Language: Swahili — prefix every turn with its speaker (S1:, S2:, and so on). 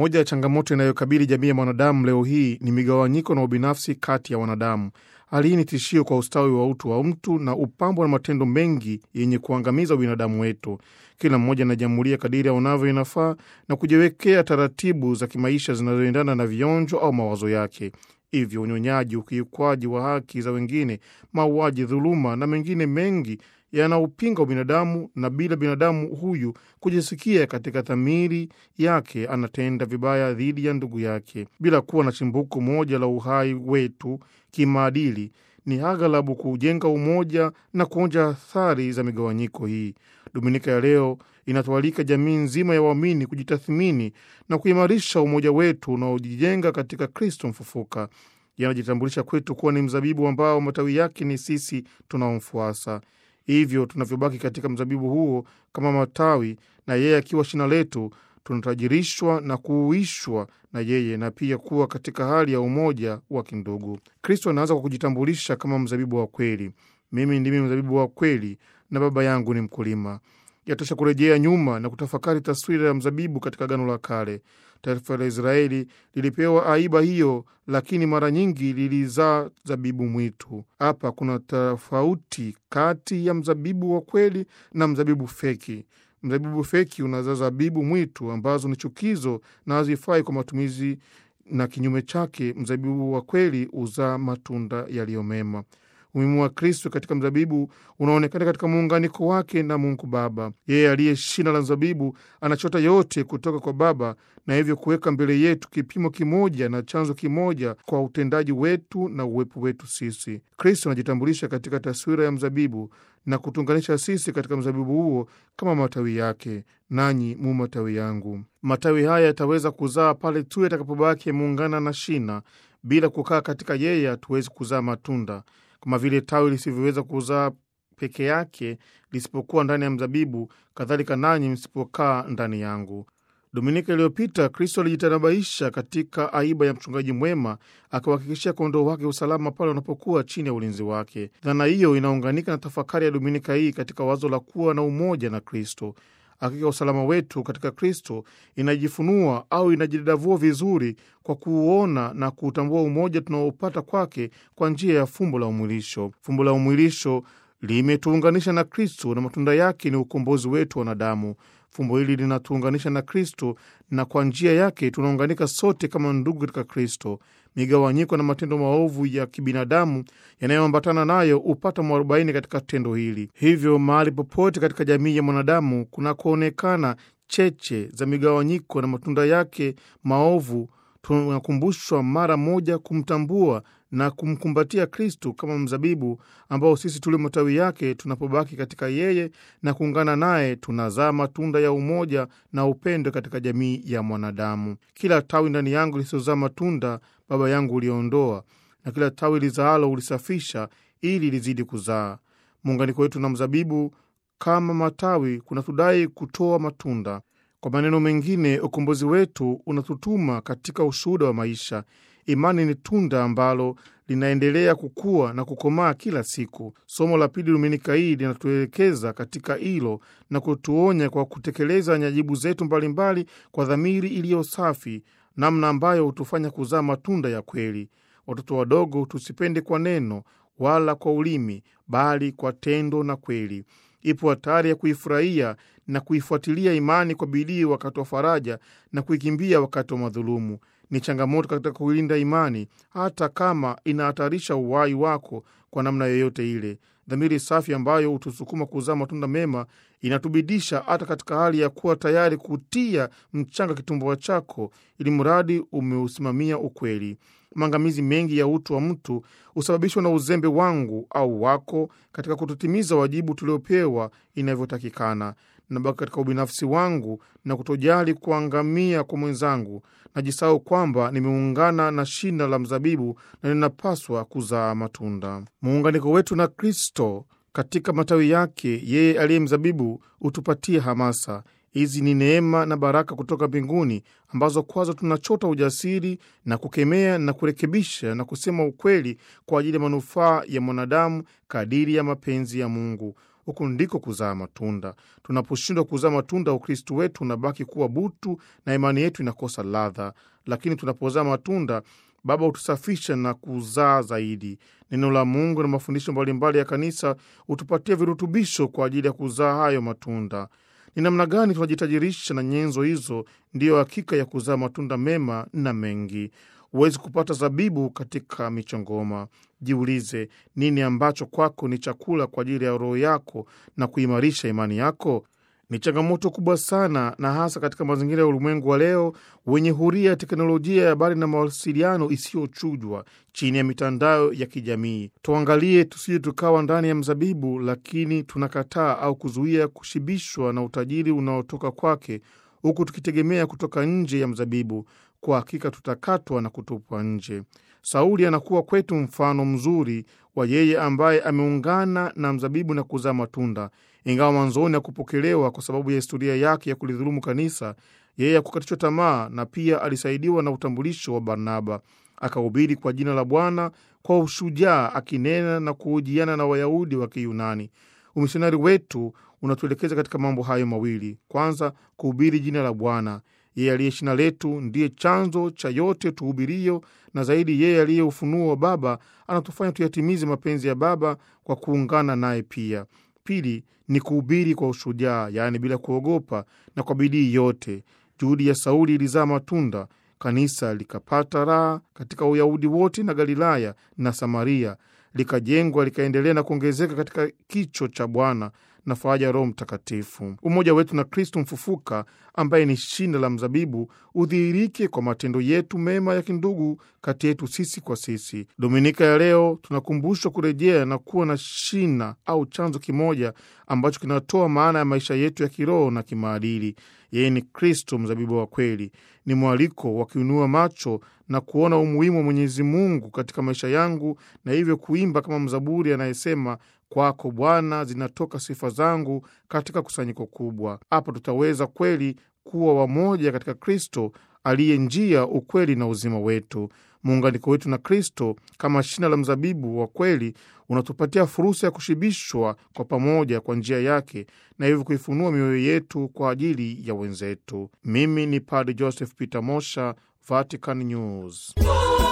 S1: Moja ya changamoto inayokabili jamii ya mwanadamu leo hii ni migawanyiko na ubinafsi kati ya wanadamu. Hali hii ni tishio kwa ustawi wa utu wa mtu na upambwa na matendo mengi yenye kuangamiza ubinadamu wetu. Kila mmoja anajamulia kadiri aonavyo inafaa na kujiwekea taratibu za kimaisha zinazoendana na vionjo au mawazo yake. Hivyo unyonyaji, ukiukwaji wa haki za wengine, mauaji, dhuluma na mengine mengi yanaupinga ubinadamu, na bila binadamu huyu kujisikia katika dhamiri yake anatenda vibaya dhidi ya ndugu yake, bila kuwa na chimbuko moja la uhai wetu kimaadili. Ni aghalabu kujenga umoja na kuonja athari za migawanyiko hii. Dominika ya leo inatualika jamii nzima ya waamini kujitathmini na kuimarisha umoja wetu unaojijenga katika Kristo mfufuka. Yanajitambulisha kwetu kuwa ni mzabibu ambao matawi yake ni sisi tunaomfuasa. Hivyo tunavyobaki katika mzabibu huo kama matawi na yeye akiwa shina letu, tunatajirishwa na kuuishwa na yeye na pia kuwa katika hali ya umoja wa kindugu. Kristo anaanza kwa kujitambulisha kama mzabibu wa kweli: mimi ndimi mzabibu wa kweli na Baba yangu ni mkulima. Yatosha kurejea nyuma na kutafakari taswira ya mzabibu katika Agano la Kale. Taifa la Israeli lilipewa aiba hiyo, lakini mara nyingi lilizaa zabibu mwitu. Hapa kuna tofauti kati ya mzabibu wa kweli na mzabibu feki. Mzabibu feki unazaa zabibu mwitu ambazo ni chukizo na hazifai kwa matumizi, na kinyume chake, mzabibu wa kweli huzaa matunda yaliyo mema. Umuhimu wa Kristo katika mzabibu unaonekana katika muunganiko wake na Mungu Baba. Yeye aliye shina la mzabibu anachota yote kutoka kwa Baba na hivyo kuweka mbele yetu kipimo kimoja na chanzo kimoja kwa utendaji wetu na uwepo wetu sisi. Kristo anajitambulisha katika taswira ya mzabibu na kutunganisha sisi katika mzabibu huo kama matawi yake. Nanyi mu matawi yangu. Matawi haya yataweza kuzaa pale tu yatakapobaki yameungana na shina. Bila kukaa katika yeye, hatuwezi kuzaa matunda kama vile tawi lisivyoweza kuzaa peke yake lisipokuwa ndani ya mzabibu, kadhalika nanyi msipokaa ndani yangu. Dominika iliyopita Kristo alijitanabaisha katika aiba ya mchungaji mwema, akiwahakikishia kondoo wake usalama pale wanapokuwa chini ya ulinzi wake. Dhana hiyo inaunganika na tafakari ya Dominika hii katika wazo la kuwa na umoja na Kristo. Hakika usalama wetu katika Kristo inajifunua au inajidadavua vizuri kwa kuuona na kuutambua umoja tunaopata kwake kwa njia ya fumbo la umwilisho. Fumbo la umwilisho limetuunganisha na Kristo na matunda yake ni ukombozi wetu wanadamu. Fumbo hili linatuunganisha na Kristo na kwa njia yake tunaunganika sote kama ndugu katika Kristo. Migawanyiko na matendo maovu ya kibinadamu yanayoambatana nayo hupata mwarobaini katika tendo hili. Hivyo mahali popote katika jamii ya mwanadamu kunakoonekana cheche za migawanyiko na matunda yake maovu, tunakumbushwa mara moja kumtambua na kumkumbatia Kristu kama mzabibu ambao sisi tulio matawi yake, tunapobaki katika yeye na kuungana naye, tunazaa matunda ya umoja na upendo katika jamii ya mwanadamu. Kila tawi ndani yangu lisizozaa matunda, Baba yangu uliondoa, na kila tawi lizaalo ulisafisha, ili lizidi kuzaa. Muunganiko wetu na mzabibu kama matawi kunatudai kutoa matunda. Kwa maneno mengine, ukombozi wetu unatutuma katika ushuhuda wa maisha. Imani ni tunda ambalo linaendelea kukua na kukomaa kila siku. Somo la pili Dominika hii linatuelekeza katika hilo na kutuonya kwa kutekeleza nyajibu zetu mbalimbali kwa dhamiri iliyo safi, namna ambayo hutufanya kuzaa matunda ya kweli. Watoto wadogo, tusipende kwa neno wala kwa ulimi, bali kwa tendo na kweli. Ipo hatari ya kuifurahia na kuifuatilia imani kwa bidii wakati wa faraja na kuikimbia wakati wa madhulumu. Ni changamoto katika kuilinda imani, hata kama inahatarisha uhai wako kwa namna yoyote ile. Dhamiri safi ambayo hutusukuma kuzaa matunda mema inatubidisha hata katika hali ya kuwa tayari kutia mchanga kitumbua chako, ili mradi umeusimamia ukweli. Maangamizi mengi ya utu wa mtu husababishwa na uzembe wangu au wako katika kutotimiza wajibu tuliopewa inavyotakikana. Nabaki katika ubinafsi wangu na kutojali kuangamia kwa mwenzangu. Najisahau kwamba nimeungana na shina la mzabibu na ninapaswa kuzaa matunda. Muunganiko wetu na Kristo katika matawi yake, yeye aliye mzabibu, hutupatia hamasa. Hizi ni neema na baraka kutoka mbinguni ambazo kwazo tunachota ujasiri na kukemea na kurekebisha na kusema ukweli kwa ajili ya manufaa ya mwanadamu kadiri ya mapenzi ya Mungu. huku ndiko kuzaa matunda. Tunaposhindwa kuzaa matunda, Ukristu wetu unabaki kuwa butu na imani yetu inakosa ladha, lakini tunapozaa matunda Baba hutusafisha na kuzaa zaidi. Neno la Mungu na mafundisho mbalimbali ya kanisa hutupatia virutubisho kwa ajili ya kuzaa hayo matunda. Ni namna gani tunajitajirisha na nyenzo hizo? Ndiyo hakika ya kuzaa matunda mema na mengi. Huwezi kupata zabibu katika michongoma. Jiulize, nini ambacho kwako ni chakula kwa ajili ya roho yako na kuimarisha imani yako? Ni changamoto kubwa sana, na hasa katika mazingira ya ulimwengu wa leo wenye huria ya teknolojia ya habari na mawasiliano isiyochujwa chini ya mitandao ya kijamii. Tuangalie tusije tukawa ndani ya mzabibu, lakini tunakataa au kuzuia kushibishwa na utajiri unaotoka kwake, huku tukitegemea kutoka nje ya mzabibu. Kwa hakika tutakatwa na kutupwa nje. Sauli anakuwa kwetu mfano mzuri wa yeye ambaye ameungana na mzabibu na kuzaa matunda. Ingawa mwanzoni hakupokelewa kwa sababu ya historia yake ya kulidhulumu kanisa, yeye hakukatishwa tamaa, na pia alisaidiwa na utambulisho wa Barnaba. Akahubiri kwa jina la Bwana kwa ushujaa, akinena na kuhojiana na Wayahudi wa Kiyunani. Umisionari wetu unatuelekeza katika mambo hayo mawili. Kwanza, kuhubiri jina la Bwana. Yeye aliye shina letu ndiye chanzo cha yote tuhubirio, na zaidi, yeye aliye ufunuo wa Baba anatufanya tuyatimize mapenzi ya Baba kwa kuungana naye pia. Pili ni kuhubiri kwa ushujaa, yaani bila kuogopa na kwa bidii yote. Juhudi ya Sauli ilizaa matunda. Kanisa likapata raha katika Uyahudi wote na Galilaya na Samaria, likajengwa likaendelea na kuongezeka katika kicho cha Bwana na faraja ya Roho Mtakatifu. Umoja wetu na Kristo mfufuka ambaye ni shina la mzabibu udhihirike kwa matendo yetu mema ya kindugu kati yetu sisi kwa sisi. Dominika ya leo tunakumbushwa kurejea na kuwa na shina au chanzo kimoja ambacho kinatoa maana ya maisha yetu ya kiroho na kimaadili. Yeye ni Kristo, mzabibu wa kweli. Ni mwaliko wa kuinua macho na kuona umuhimu wa Mwenyezi Mungu katika maisha yangu, na hivyo kuimba kama mzaburi anayesema Kwako Bwana zinatoka sifa zangu katika kusanyiko kubwa. Hapa tutaweza kweli kuwa wamoja katika Kristo aliye njia, ukweli na uzima wetu. Muunganiko wetu na Kristo kama shina la mzabibu wa kweli unatupatia fursa ya kushibishwa kwa pamoja kwa njia yake, na hivyo kuifunua mioyo yetu kwa ajili ya wenzetu. Mimi ni Padre Joseph Peter Mosha, Vatican News.